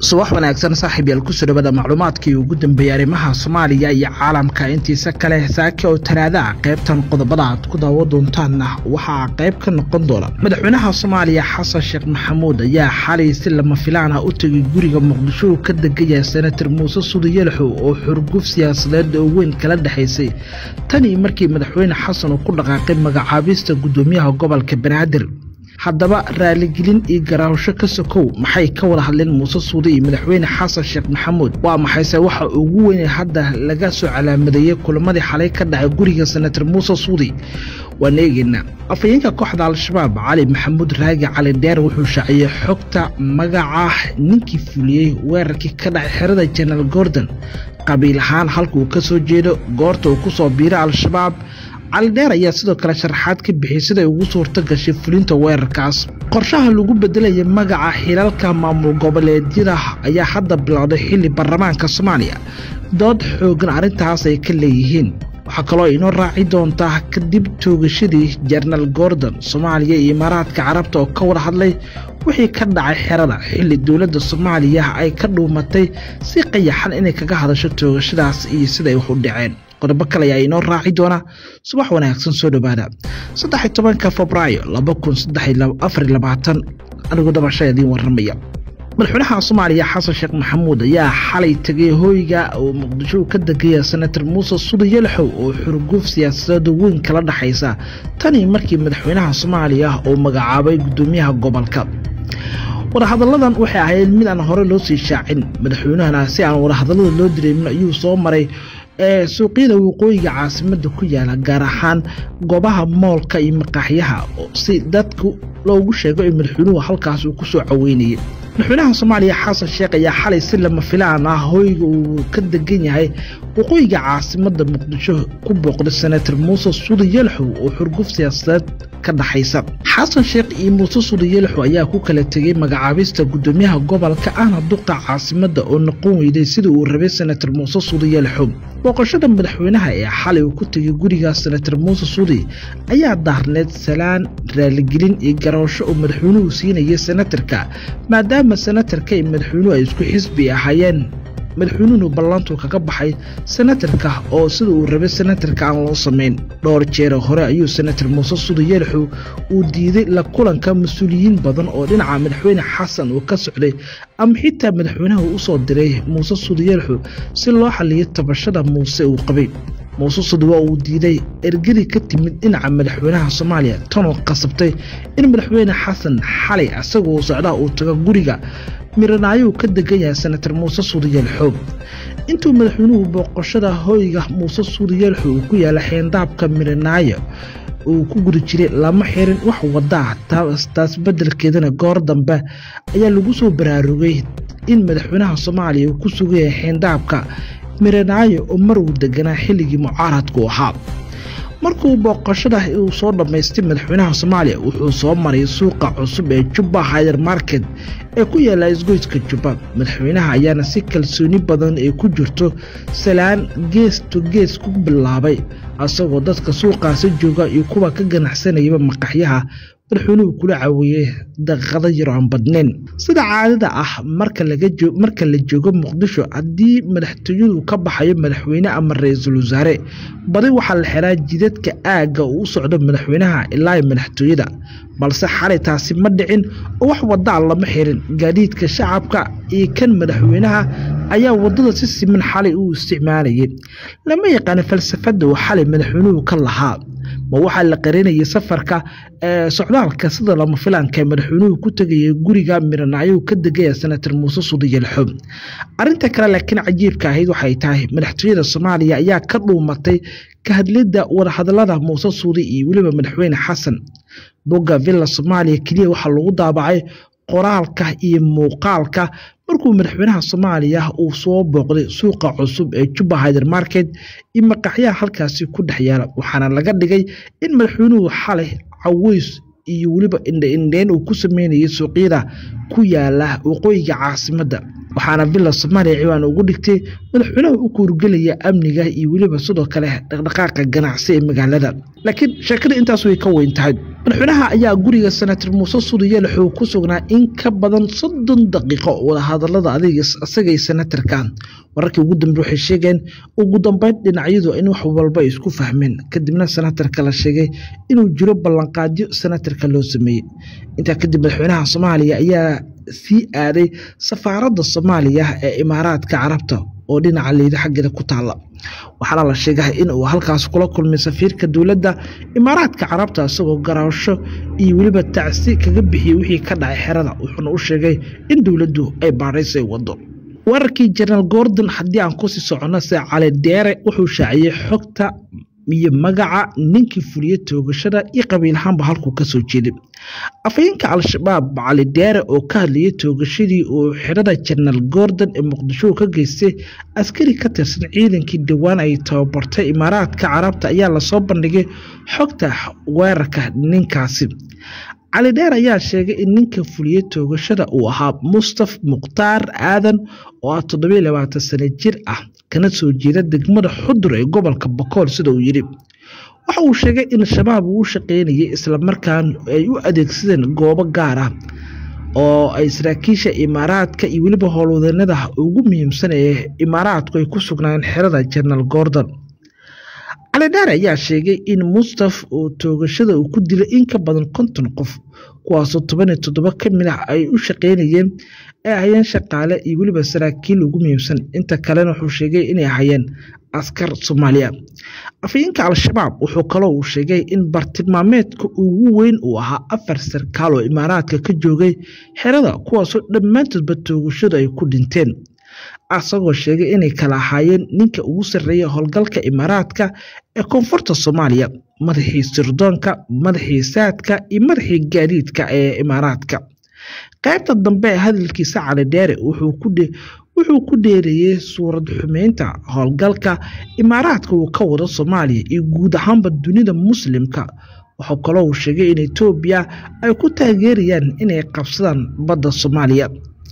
subax wanaagsan saaxiib yaal kusoo dhawada macluumaadkii ugu dambeeyey arrimaha soomaaliya iyo caalamka intiisa kale saake oo talaada ah qaybtan qodobada aad ku daawo doontaanna waxaa qayb ka noqon doona madaxweynaha soomaaliya xasan sheekh maxamuud ayaa xalay si lama filaan ah u tegay guriga muqdisho uu ka degaya senator muuse sudi yalaxow oo xurguf siyaasadeed oo weyn kala dhexaysay tanii markii madaxweyne xasan uu ku dhaqaaqay magacaabista guddoomiyaha gobolka banaadir haddaba raaligelin iyo garaawsho ka sokow maxay ka wada hadleen muuse suudi iyo madaxweyne xasan sheekh maxamuud waa maxayse waxa ugu weynay hadda laga soo calaamadeeyey kulamadii xalay ka dhacay guriga senator muuse suudi waan eegeynaa afhayeenka kooxda al-shabaab cali maxamuud raagi cali dheer wuxuu shaaciyey xogta magaca ninkii fuliyey weerarkii ka dhacay xerada jenaraal gordon qabiil ahaan halka uu ka soo jeedo goorta uu ku soo biiray al-shabaab cali dheer ayaa sidoo kale sharaxaad ka bixiyey siday ugu suurto gashay fulinta weerarkaas qorshaha lagu bedelaya magaca xilalka maamul goboleedyada ayaa hadda bilowday xilli baarlamaanka soomaaliya dood xoogan arrintaas ay ka leeyihiin waxaa kaloo inoo raaci doontaa kadib toogashadii jenaraal gordon soomaaliya iyo imaaraadka carabta oo ka wada hadlay wixii ka dhacay xerada xilli dowladda soomaaliya ay ka dhuumatay si qayaxan inay kaga hadasho toogashadaas iyo siday wax u dhaceen qodobo kale ayaa inoo raaci doona subax wanaagsan soo dhowaada saddex tobanka febraayo laba kun afar labaatan anigoo dabasha idiin waramaya madaxweynaha soomaaliya xasan sheekh maxamuud ayaa xalay tegay hooyga oo muqdisho ka degaya senator muuse sudi yalaxow oo xurguuf siyaasadeed weyn kala dhexaysa tanii markii madaxweynaha soomaaliya uu magacaabay guddoomiyaha gobolka wadahadalladan waxay ahayd mid aan hore loo sii shaacin madaxweynahana si aan wadahadallada loo direemin ayuu soo maray ee suuqyada waqooyiga caasimada ku yaala gaar ahaan goobaha moolka iyo maqaaxyaha si dadku loogu sheego in madaxweynuhu halkaas uu ku soo caweynayay madaxweynaha soomaaliya xasan sheekh ayaa xalay si lama filaan ah hooyga uu ka degan yahay waqooyiga caasimada muqdisho ku booqday senator muuse sudi yalaxow oo xurguf siyaasadeed ka dhaxaysa xasan sheekh iyo muuse sudi yalaxow ayaa ku kala tegay magacaabista guddoomiyaha gobolka ahna duqa caasimada oo noqon weyday sida uu rabay senator muuse sudi yalaxow booqashada madaxweynaha ee xalay uu ku tegay guriga senator muuse sudi ayaa daarneed salaan raaligelin iyo garoosho oo madaxweynuhu siinayay senatarka maadaama senatarka iyo madaxweynuhu ay isku xisbi ahaayeen madaxweynuhunu ballantu kaga baxay senatarka oo sida uu rabay senatarka aan loo samayn dhowr jeera hore ayuu senator muuse sudi yalaxow uu diiday la kulanka mas-uuliyiin badan oo dhinaca madaxweyne xasan uu ka socday ama xitaa madaxweynaha u soo diray muuse sudi yalaxow si loo xaliyo tabashada muuse uu qabay muuse sudi waa uu diiday ergadii ka timid dhinaca madaxweynaha soomaaliya tanoo qasabtay in madaxweyne xasan xalay asagoo socdaha uu tago guriga miranaayo uu ka degan yahay senator muuse suudi yalxow intuu madaxweynuhu booqashada hooyga muuse suudi yalxow uu ku yaala xeendaabka miranaayo uu ku guda jiray lama xirin wax wadaa taas beddelkeedana goor dambe ayaa lagu soo baraarugay in madaxweynaha soomaaliya uu ku sugayay xeendaabka miranaayo oo mar uu deganaa xilligii mucaaradku ahaa markuu booqashada uu soo dhammaystay madaxweynaha soomaaliya wuxuu soo maray suuqa cusub ee jubba hayer market ee ku yaala isgoyska jubba madaxweynaha ayaana si kalsooni badan ay ku jirto salaan gees to gees ku bilaabay asagoo dadka suuqaasi jooga iyo kuwa ka ganacsanayaba maqaxyaha madaxweynuhu kula caweeyey daqiiqado yar aan badnayn sida caadada ah marka la joogo muqdisho haddii madaxtooyadu ka baxayo madaxweyne ama ra-iisul wasaare badi waxaa la xiraa jidadka aagga uu u socdo madaxweynaha ilaa madaxtooyada balse xalay taasi ma dhicin oo wax wadaa lama xirin gaadiidka shacabka iyo kan madaxweynaha ayaa wadada si siman xalay u isticmaalayay lama yaqaano falsafada uu xalay madaxweynuhu ka lahaa ma waxaa la qarinayay safarka socdaalka sida lama filaanka ee madaxweynuhu ku tegayay guriga miranaayo ka degaya senator muuse sudi yalxow arinta kale laakiin cajiibka ahayd waxay tahay madaxtooyada soomaaliya ayaa ka dhuumatay ka hadlidda wadahadalada muuse suudi iyo weliba madaxweyne xasan bogga villa soomaaliya keliya waxaa lagu daabacay qoraalka iyo muuqaalka markuu madaxweynaha soomaaliya uu soo booqday suuqa cusub ee jubba hyder market iyo maqaxyaha halkaasi ku dhex yaala waxaana laga dhigay in madaxweynuhu xalay caweys iyo weliba indhaindheyn uu ku sameynayay suuqyada ku yaala waqooyiga caasimadda waxaana villa soomaaliya ciwaan ugu dhigtay madaxweynaha u kuurgelaya amniga iyo weliba sidoo kale dhaqdhaqaaqa ganacsi ee magaalada laakiin sheekada intaas way ka weyn tahay madaxweynaha ayaa guriga senator muuse sudiyeel wuxuu ku sugnaa in ka badan soddon daqiiqo wadahadalada adig isagay senatarka wararkii ugu dambe waxay sheegeen ugu dambeyn dhinacyadu in wax walba ay isku fahmeen kadibna senatarka la sheegay inuu jiro ballanqaadyo senatarka loo sameeyey intaa kadib madaxweynaha soomaaliya ayaa sii aaday safaaradda soomaaliya ee imaaraadka carabta oo dhinaca liida xaggeeda ku taalla waxaana la sheegay in uu halkaas kula kulmay safiirka dowladda imaaraadka carabta isagoo garaasho iyo weliba tacsi kaga bixiyey wixii ka dhacay xerada wuxuuna u sheegay in dowladdu ay baadhays ay wado wararkii jenaraal gordon haddii aan kusii soconno se cali deere wuxuu shaaciyey xogta iyo magaca ninkii fuliye toogashada iyo qabiilahaanba halkuu kasoo jeeday afhayeenka al-shabaab cali deere oo ka hadlayay toogashadii uu xirada jenaraal gordon ee muqdisho ka geystay askari ka tirsan ciidankii dhowaan ay tababartay imaaraadka carabta ayaa lasoo bandhigay xogta weerarka ninkaasi cali dheer ayaa sheegay in ninka fuliyey toogashada uu ahaa mustaf mukhtaar aadan oo ah toddobiyo labaatan sano jir ah kana soo jeeda degmada xudur ee gobolka bakool sida uu yidhi waxa uu sheegay in shabaab uu u shaqaynayay islamarkaan ay u adeegsadeen goobo gaar ah oo ay saraakiisha imaaraadka iyo weliba howlwadeennada ugu muhiimsan ee imaaraadku ay ku sugnaayeen xerada jenaraal gordon cali dheer ayaa sheegay in mustaf uu toogashada uu ku dilay in ka badan konton qof kuwaasoo toban iyo toddoba ka mid ah ay u shaqaynayeen ay ahayeen shaqaale iyo weliba saraakiil ugu muhiimsan inta kalena wuxuu sheegay inay ahayeen askar soomaaliya afhayeenka al-shabaab wuxuu kaloo uu sheegay in bartilmaameedka ugu weyn uu ahaa afar sarkaal oo imaaraadka ka joogay xerada kuwaasoo dhammaantoodba toogashadu ay ku dhinteen asagoo sheegay inay kala ahaayeen ninka ugu sarreeya howlgalka imaaraadka ee koonfurta soomaaliya madaxii sirdoonka madaxii saadka iyo madaxii gaadiidka ee imaaraadka qaybta dambe ee hadalkiisa cali dheere wuxuu ku dheereeyey suurad xumeynta howlgalka imaaraadka uu ka wado soomaaliya iyo guud ahaanba dunida muslimka wuxuu kaloo uu sheegay in etoobiya ay ku taageerayaan inay qabsadaan badda soomaaliya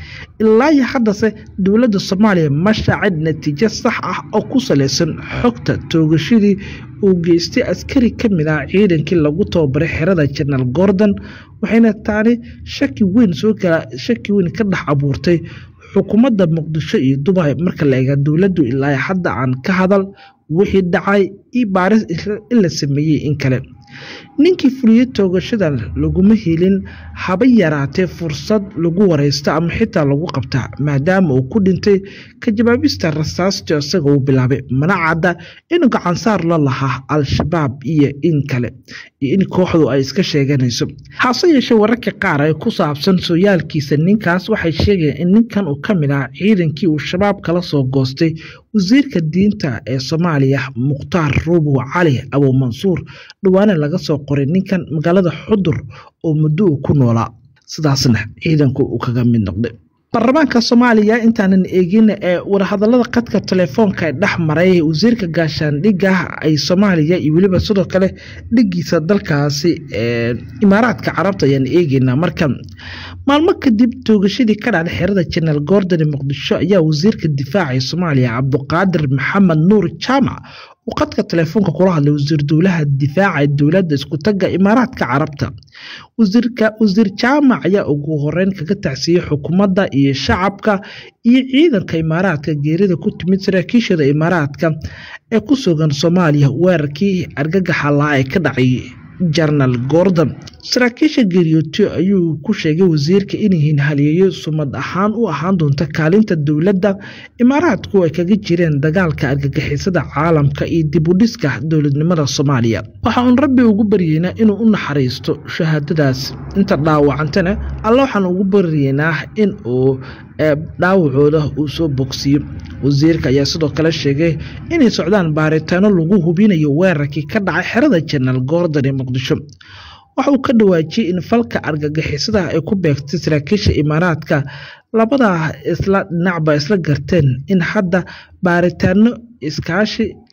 ilaa iyo haddase dowladda soomaaliya ma shaacin natiijo sax ah oo ku salaysan xogta toogashadii uu geystay askari ka mid ah ciidankii lagu tababaray xerada jenaraal gordon waxayna taani shaki weyn soo kala shaki weyn ka dhex abuurtay xukuumadda muqdisho iyo dubai marka la eega dowladdu ilaa hadda aan ka hadal wixii dhacay iyo baaris in la sameeyey in kale ninkii fuliyey toogashada laguma helin haba yaraatee fursad lagu wareysto ama xitaa lagu qabta maadaama uu ku dhintay ka jawaabista rasaasta isaga uu bilaabay mana cadda inuu gacansaar la lahaa al-shabaab iyo in kale iyo in kooxdu ay iska sheeganayso hase yeeshee wararka qaar ee ku saabsan sooyaalkiisa ninkaas waxay sheegayaan in ninkan uu ka mid ah ciidankii uu shabaab kala soo goostay wasiirka diinta ee soomaaliya mukhtaar ruubow cali abu mansuur dhawaana laga soo qoray ninkan magaalada xudur oo muddo uu ku noolaa sidaasna ciidanku uu kaga mid noqday baarlamaanka soomaaliya intaanan eegin ee wadahadalada qadka telefoonka ee dhex maray wasiirka gaashaandhigga ay soomaaliya iyo weliba sidoo kale dhigiisa dalkaasi imaaraadka carabta ayaan eegeynaa marka maalmo kadib toogashadii ka dhacday xerada jenaraal gordon ee muqdisho ayaa wasiirka difaaca ee soomaaliya cabduqaadir maxamed nuur jaamac uu qadka telefoonka kula hadlay wasiir dowlaha difaaca ee dowladda iskutaga imaaraadka carabta wasiirka wasiir jaamac ayaa ugu horeyn kaga tacsiiyey xukuumadda iyo shacabka iyo ciidanka imaaraadka geerida ku timid saraakiishada imaaraadka ee ku sugan soomaaliya weerarkii argagaxa lahaa ee ka dhacay jenaraal gordon saraakiisha geeriyooto ayuu ku sheegay wasiirka inyihiin haliyeeyo sumad ahaan u ahaan doonta kaalinta dowladda imaaraadku ay kaga jireen dagaalka argagixisada caalamka iyo dibudhiska dowladnimada soomaaliya waxa uun rabbi ugu baryeynaa inuu u naxariisto shahaadadaas inta dhaawacantana alla waxaan ugu baryeynaa in uu dhaawacooda uu soo bogsiyo wasiirka ayaa sidoo kale sheegay inay socdaan baaritaano lagu hubinayo weerarkii ka dhacay xerada jenaraal gordon ee muqdisho waxa uu ka dhawaajiyey in falka argagixisada ay ku beegtay saraakiisha imaaraadka labada isla dhinacba isla garteen in hadda baaritaano iskaashi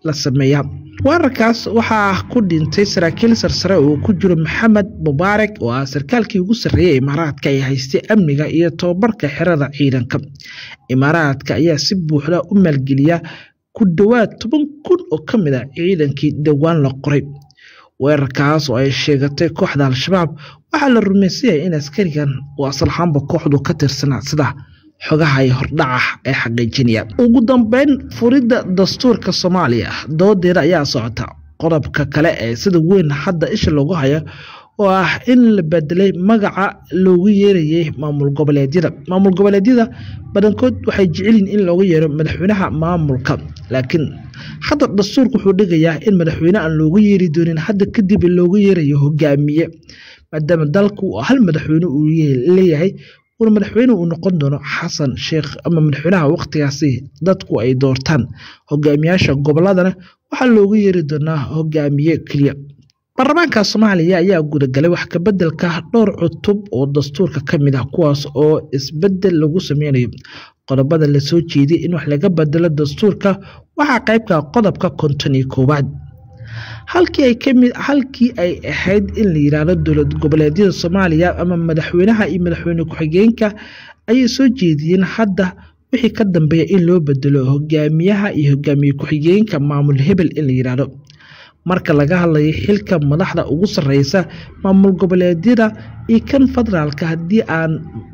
la sameeyaa weerarkaas waxaa ku dhintay saraakiil sarsare oo ku jiro maxamed mubaarak oo ah sarkaalkii ugu sarreeyay imaaraadka ay haystay amniga iyo tobabarka xerada ciidanka imaaraadka ayaa si buuxda u maalgeliya ku dhowaad toban kun oo ka mid a ciidankii dhowaan la qoray weerarkaas oo ay sheegatay kooxda al-shabaab waxaa la rumaysanyahay in askarigan uu asalxaanba kooxdu ka tirsanaa sida xogaha ay hordhaca ee xaqiijinaya ugu dambeyn furidda dastuurka soomaaliya doodeeda ayaa socota qodobka kale ee sida weyn hadda isha loogu hayo oo ah in la bedelay magaca loogu yeerayay maamul goboleedyada maamul goboleedyada badankood waxay jecelyihin in loogu yeero madaxweynaha maamulka laakiin hadda dastuurka wuxuu dhigayaa in madaxweyne aan loogu yeeri doonin hadda kadib loogu yeerayo hogaamiye maadaama dalku hal madaxweyne uu leeyahay una madaxweyne uu noqon doono xasan sheekh ama madaxweynaha waqtigaasi dadku ay doortaan hogaamiyaasha goboladana waxaa loogu yeeri doonaa hogaamiye keliya baarlamaanka soomaaliya ayaa gudagalay wax kabedelka dhowr cutub oo dastuurka ka mid ah kuwaas oo isbedel lagu sameynayo qodobada lasoo jeeday in wax laga bedelo dastuurka waxaa qaybka qodobka konton iyo koowaad halkii ay kamid halkii ay ahayd in la yiraahdo dowlad goboleedyada soomaaliya ama madaxweynaha iyo madaxweyne ku-xigeenka ayay soo jeediyeen hadda wixii ka dambeeya in loo bedelo hogaamiyaha iyo hogaamiye ku-xigeenka maamul hebel in la yiraahdo marka laga hadlayo xilka madaxda ugu sareysa maamul goboleedyada iyo kan federaalka haddii aan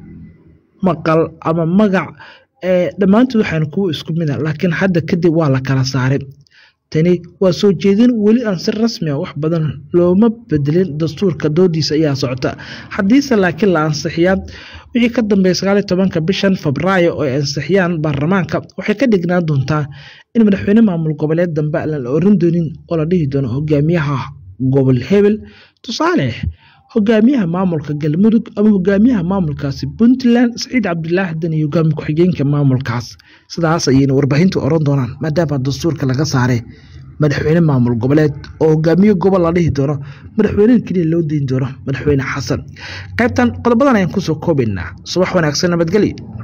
maqal ama magac dhammaantood waxaan kuwa isku mid a laakiin hadda kadib waa la kala saaray tani waa soo jeedin weli aan si rasmi a wax badan looma bedelin dastuurka doodiisa ayaa socota haddiise laakiin la ansixiyaa wixii ka dambeeya sagaaliyo tobanka bishan febraayo oo ay ansixiyaan baarlamaanka waxay ka dhignaan doontaa in madaxweyne maamul goboleed dambe aan la oran doonin oo la dhihi doono hogaamiyaha gobol hebel tusaale hogaamiyaha maamulka galmudug ama hogaamiyaha maamulkaasi puntland saciid cabdilaahi dan iyo hogaami ku-xigeenka maamulkaas sidaas ayayna warbaahintu oran doonaan maadaama dastuurka laga saaray madaxweyne maamul goboleed oo hogaamiye gobol la dhihi doono madaxweyneha keliya loo deyn doono madaxweyne xasan qaybtan qodobadan ayaan kusoo koobaynaa subax wanaagsan nabadgelyo